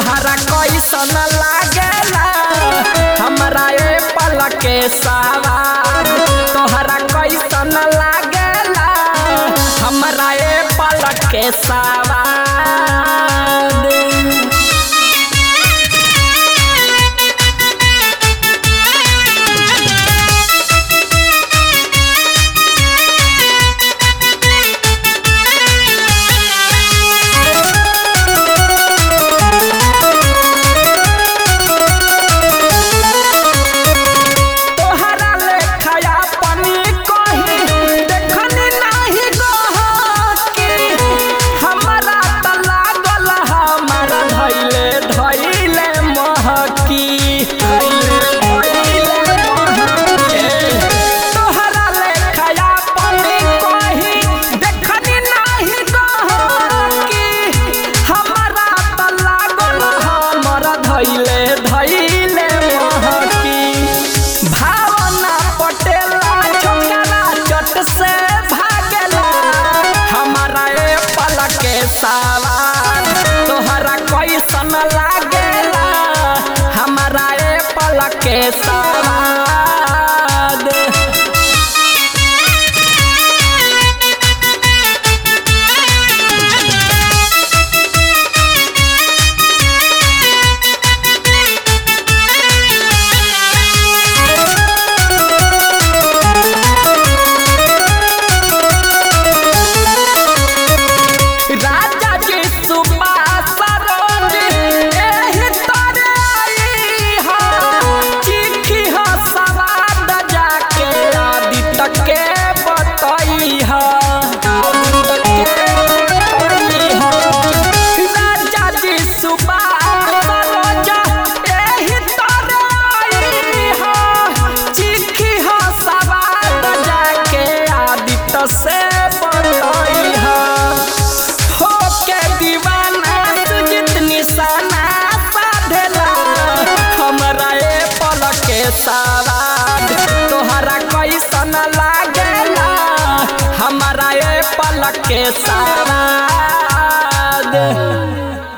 तोहरा कैसन लागेला हमरा ए पल के सवार तोहरा कैसन लागेला हमरा ए पल के सवार तोहरा लेखया पनी कही देखनी नाही गहकी हमरा त लागल हमर धैले धैले महकी तोहरा लेखया पनी कही देखनी नाही गहकी हमरा त लागल हमर धैले धैले महकी भावना पटेला छोकरा चट से भागेला हमारा ए पल के सवार तोहरा कैसन लागेला हमारा ए पल के सवार राजा जी सुबास सरोज एही तोरे आई हा चिट्ठी हा सवाद जाके आदित्य के बतई हा राजा जी सुबास